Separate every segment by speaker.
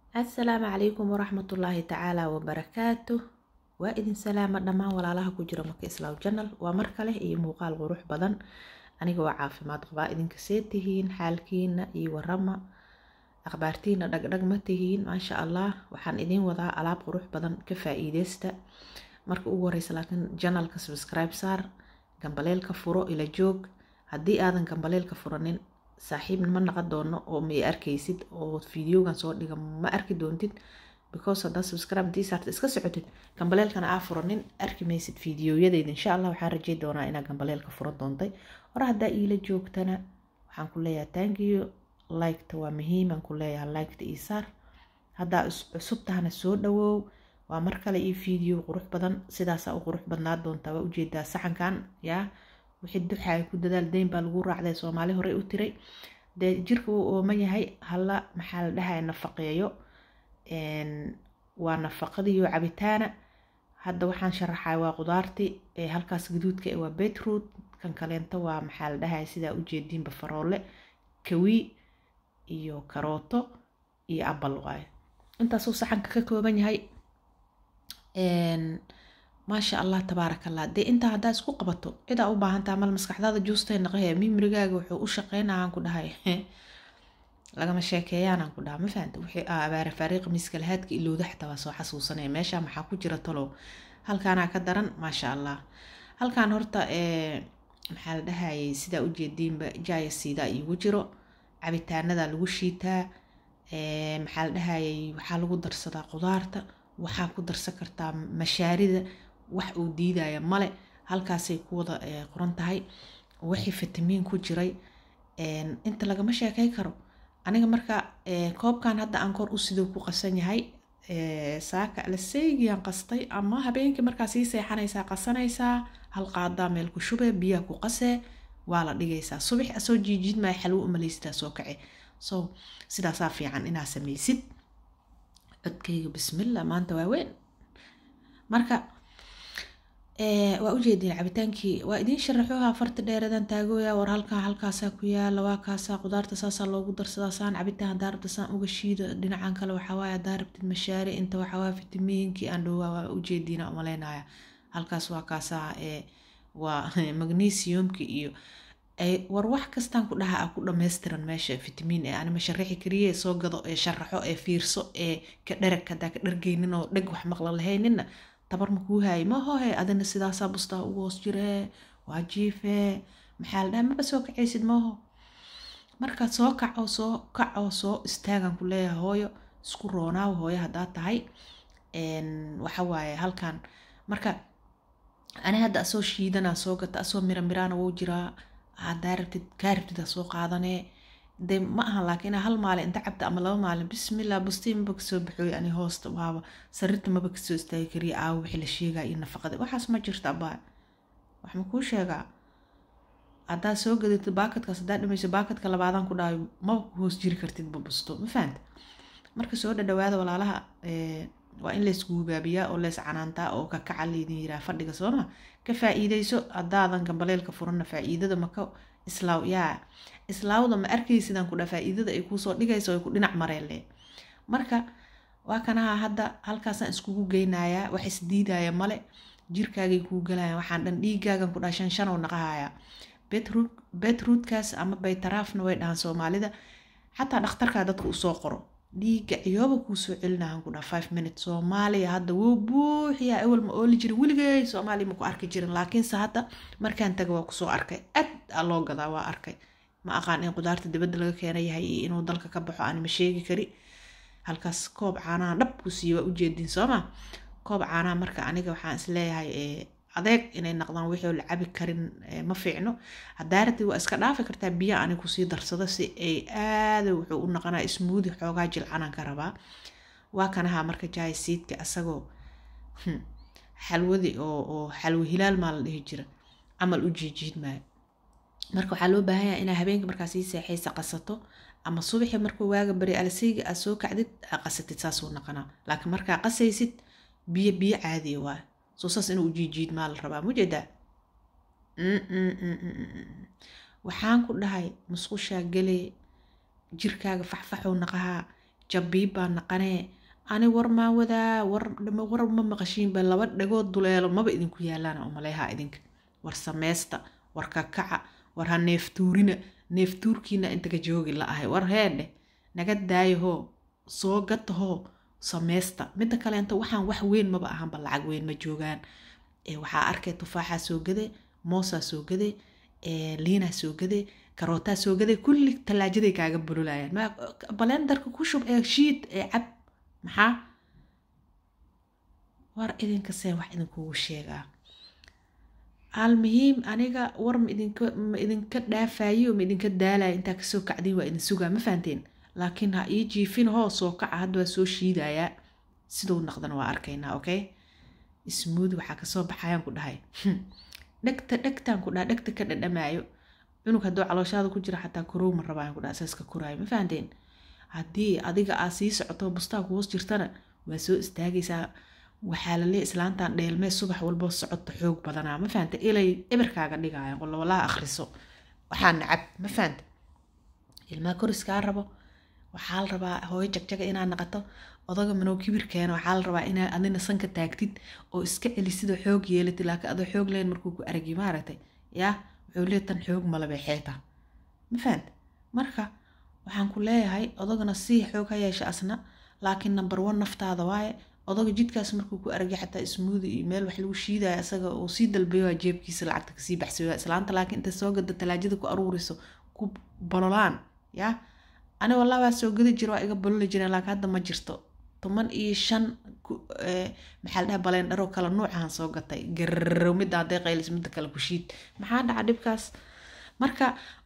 Speaker 1: asalaamu calaykum waraxmatullaahi tacaala wabarakaatu waa idin salaama dhammaan walaalaha ku jira maka islaaw janal waa mar kale iyo muuqaal qurux badan aniga waa caafimaad qabaa idinka see tihiin xaalkiina iyo warama akhbaartiina dhagdhag ma tihiin maasha allah waxaan idiin wadaa alaab qurux badan ka faa-iideysta marka ugu horeysa laakiin janalka subscribe saar gambaleelka furo ila joog haddii aadan gambaleelka furanin saaxiib ma naqon doono oo ma arkaysid oo videogan soo dhiga ma arki doontid because haddaa subscribe intii saarta iska socotid gambaleelkana aa furanin arki maysid videoyadeyda insha allah waxaan rajay doonaa inaa gambaleelka fura doontay hore haddaa iila joogtana waxaan ku leeyahay tankiyo liketa waa muhiiman ku leeyahay liketa ii saar haddaa cusub tahana soo dhawoow waa mar kale io video qurux badan sidaasaa u qurux badnaa doontaa waa ujeedaa saxankan yaa wixii duxaay ku dadaal deyn baa lagu raacday soomaali horey u tiray dee jirka uu ooman yahay hala maxaa la dhahay nafaqeeyo waa nafaqadiiyo cabitaana hadda waxaan sharaxay waa qudaartii halkaas gaduudka waa beetroot kan kaleento waa maxaa la dhahay sidaa ujeediinba faroole kawi iyo karooto iyo abal waaye intaasuu saxanka ka kooban yahay maasha allah tabaaraka allah dee intaa haddaa isku qabato cidaa u baahantaa mal maskaxdaada juustay naqahe mimrigaaga wuxuu u shaqeynayaan ku dhahay lagama sheekeeyaanaan ku dhaha ma fahanta wixii abaare faariiqa miskalahaadka ilowda xataa waa soo xasuusanaya meesha maxaa ku jira talow halkaanaa ka daran maasha allah halkaan horta maxaa la dhahayay sidaa ujeediinba jaaya siidaa iigu jiro cabitaanada lagu shiitaa maxaa la dhahayay waxaa lagu darsadaa qudaarta waxaa ku darsan kartaa mashaarida wax uu diidaya male halkaasay ku wada qoran tahay wixii fitamiin ku jiray inta lagama sheekay karo aniga marka koobkan hadda aan kor u sidoo ku qasan yahay saaka alaseygiyan qastay ama habeenkii markaa sii seexanaysaa qasanaysaa hal qaadaa meel ku shube biyaha ku qasee waa la dhigaysaa subax asoo jiijiid maya xalwo umaleysitaa soo kace so sidaasaa fiican inaa sameysid codkayga bismillah maanta waa weyn marka waa ujeedin cabitaankii waa idiin sharaxoha farta dheeradan taagooya war halkaa halkaasaa ku yaala waa kaasaa qudaarta saasaa loogu darsadaa saan cabitaan hadaa rabta saan uga shiida dhinacan kale waxawaaye hadaa rabtid mashaari inta waxawaaye fitamiinkii aan dhowaa waa ujeediina umaleynaya halkaas waa kaasaa waa magnesiumki iyo war wax kastaan ku dhaha a ku dhammaystiran meesha fitamiin ee anima sharaxi kariye soo gado ee sharaxo ee fiirso ee ka dherag hadaa ka dhargeynin oo dheg wax maqla lahaynina tabar ma kuu haayay mahohe adina sidaasaa bustaa ugu hoos jiree waa jiifee maxaa la dhaha maba soo kacaysid maaho marka soo kaco soo kaco soo istaagan ku leeyahay hooyo isku roonaaw hooyo haddaa tahay waxawaaye halkan marka ani hadda asoo shiidanaa soo gata asoo mira miraana wou jiraa hadaa rabtid kaa rabtid soo qaadanee de ma ahan laakiin hal maalin inta cabta ama laba maalin bismillah bustii maba kasoo baxooy ani hoosta waaba sarirta maba kasoo istaagi kariya aawo wixii la sheegaa iyo nafaqada waxaas ma jirta abaa wax ma kuu sheegaa haddaa soo gadatid baakadkaas haddaa dhamayso baakadka labaadaan ku dhahayo maba ku hoos jiri kartid ba busto ma fahanta marka soo dhadhawaada walaalaha waa in laysguubaabiyaa oo leys canaantaa oo kakaca laydin yiraa fadhiga sooma ka faa-iideyso haddaadan gambaleelka furanna faa-iidada maka islaaw yaa islaawda ma arkaysidaan kudha faa-iidada ay kuusoo dhigayso ay ku dhinac mareelle marka waa kanaha hadda halkaasaan iskugu geynayaa wax isdiidaya male jirkaagay kuu galayaan waxaan dhan dhiigaagan ku dhaha shan shanow naqahaya betroot betrootkaas ama baytaraafna way dhahaan soomaalida xataa dhakhtarkaa dadka usoo qoro dhiiga ciyooba kuu soo celinahan ku dhaha five minutes soomaaliya hadda wuu buuxiyaa ewel ma ooli jirin weligay soomaaliya maku arki jirin laakiinse hadda markaan taga waa kusoo arkay aad aa loo gadaa waa arkay ma aqaan in qudaarta dibadda laga keena yahay iyo inuu dalka ka baxo aan ma sheegi kari halkaas koob caanaha dhab ku siiye waa ujeedin sooma koob caanaha marka aniga waxaan isleeyahay adeeg inay naqdaan wixii la cabi karin ma fiicno hadaa rabtid waa iska dhaafi kartaa biya ani kusii darsado si ay aada wuxuu u naqanaa ismuudi xoogaa jilcanaan ka rabaa waa kanaha marka jaay siidka asagoo xalwadi oo xalwo hilaal maa la dhihi jira camal u jiijiid maayo marka waxaa loo baahan yahay inaa habeenka markaa sii seexaysa qasato ama subaxi markuu waaga bari alaseyga aad soo kacdid aa qasatid saasuu naqanaa laakiin markaa qasaysid biyo biyo caadiya waa soo saas inuu ujiijiid maa la rabaa mujeedaa waxaan ku dhahay musqushaa galee jirkaaga faxfaxow naqahaa jabiib baa naqanee ani war maa wadaa war war ma maqashiinba laba dhagood duleelo maba idinku yaalaan umaleeha idinka war sameysta war kakaca war ha neeftuurina neeftuurkiina intaga joogi la ahay war heedhe naga daayahoo soo gatahoo sameysta midda kaleenta waxaan wax weyn maba ahanba lacag weyn ma joogaan waxaa arkay tufaaxaa soo gade moosaa soo gade liinaa soo gade karootaa soo gade kulli tallaajaday kaaga bululayaan balendarka ku shub ee shiid ee cab maxaa war idinkasee wax idinkugu sheegaa almuhiim aniga war ma idinka ma idinka dhaafayo ma idinka daalayo intaa kasoo kacday waa idin sugaa ma fahanteen laakiin ha ii jiifin hoo soo kaca hadda waa soo shiidayaa siduu naqdana waa arkaynaa okay ismuud waxaa kasoo baxayaan ku dhahay dhegta dhegtaan ku dhaha dhegta ka dhadhamaayo cunug hadduu calooshaada ku jira xataa korowma ma rabaayan ku dhaha asaaska koraayo ma fahanteen haddii adiga aa sii socoto bustaa ku hoos jirtana waa soo istaagaysaa waxaa lalee islaantan dheelmee subax walbo socodta xoog badanaa ma fahanta ilay eberkaaga dhigaayan qolowalaha akhriso waxaa nacab ma fahanta ilmaa koriskaa rabo waxaa la rabaa hooyo jagjaga inaad naqato odaga manow kibir keeno waxaa la rabaa inaa adina sanka taagtid oo iska celisid oo xoog yeelatid laakiin adoo xoog leen markuu ku aragi maaragtay yaa wuxuu lee tan xoog malabay xeeta ma fahanta marka waxaan ku leeyahay odagana sii xoog ha yeesha asna laakiin number one naftaada waaye odaga jidkaas markuu ku aragay xataa ismuudi iyo meel wax lagu shiidaya isaga uu sii dalbayo jeebkiisa lacagta kasii baxsayo islaanta laakiin inta soo gada talaajada ku aruuriso ku bololaan yaa ani wallah waa soo gadi jira waa iga bololi jireen laakiin hadda ma jirto toban iyo shan maxaa la dhaha baleendharo kala nuucahan soo gatay garrow midda hadday qaylis midda kale ku shiid maxaa dhaca dhibkaas marka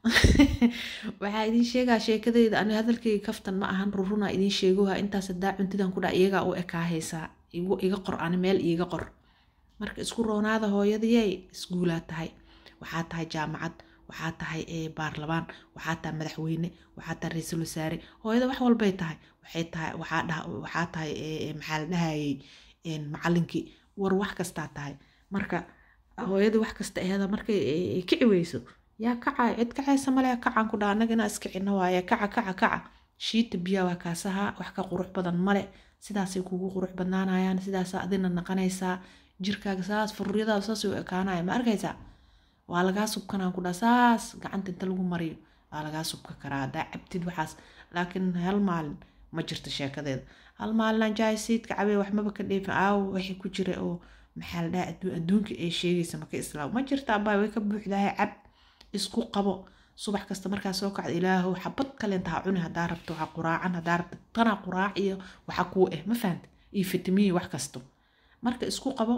Speaker 1: waxaa idiin sheegaa sheekadeyda ani hadalkayga kaftan ma ahan rurunaa idiin sheegoha intaas hadaa cuntidan ku dhaa iyagaa u ekaahaysaa iga qor ani meel iiga qor marka isku roonaada hooyadiyey isguulaa tahay waxaa tahay jaamacad waxaa tahay baarlamaan waxaa tahay madaxweyne waxaa tahay ra-iisul wasaare hooyada wax walbay tahay waxay tahay waxaa tahay maxaa la dhahayey macalinkii war wax kastaa tahay marka hooyada wax kasta aheda markay kici weyso yaa kaca cid kacaysa male kacaan ku dhaha annaga inaa iskicino waaye kaca kaca kaca shiita biyaa waa kaasaha wax ka qurux badan male sidaasay kugu qurux badnaanayaan sidaasa adina naqanaysaa jirkaaga saas fururyadaada saas u ekaanaya ma arkaysaa waa lagaa subkanaan ku dhaha saas gacanta inta lagu mariyo waa lagaa subka karaa haddaa cabtid waxaas laakiin hal maalin ma jirto sheekadeeda hal maalinaan jaaysiidka cabee waxmaba ka dheefin aaw wixii ku jira oo maxaa la dhaha adduunka ay sheegaysa maka islaam ma jirta abaa way ka buuxdahay cab isku qabo subax kasta markaa soo kacda ilaahow xabad kaleenta ha cuni hadaa rabto ha quraacan hadaa rabto tana quraac iyo waxa kuu eh ma fahanta iyo fitamiin wax kasto marka isku qabo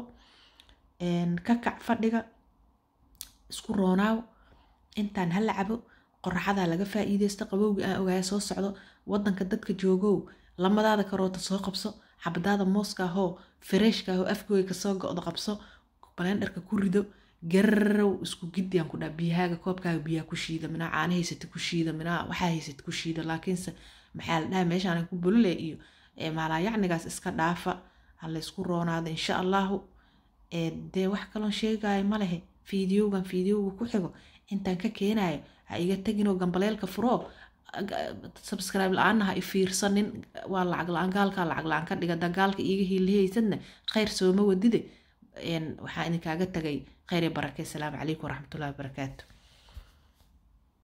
Speaker 1: ka kac fadhiga isku roonaaw intaan hala cabo qoraxadaa laga faa'iideysto qabowga aan ogaaya soo socdo wadanka dadka joogow lamadaada karoota soo qabso xabadaada mooska ahoo fareeshka ahoo afgooy kasoo go-do qabso balendharka ku rido gararow isku giddiyaan ku dhaa biyahaaga koobkaaga biyaha ku shiida minaa caana haysata ku shiida minaa waxaa haysata ku shiida laakiinse maxaa la dhaha meeshaan ku bulule iyo maalaayacnigaas iska dhaafa ha laysku roonaado insha allahu dee wax kaloon sheegayo ma lehe fiidiyowgan fiidiyowga ku xigo intaan ka keenayo ha iga teginoo gambaleelka furoo subscribe la-aanna ha i fiirsanin waa lacag la-aan gaalkaa lacag la-aan ka dhiga dagaalka iiga hiilihaysadna khayr sooma wadide waxaa idinkaaga tagay khayr iyo barake asalaamu calaykum waraxmatullahi wabarakaatu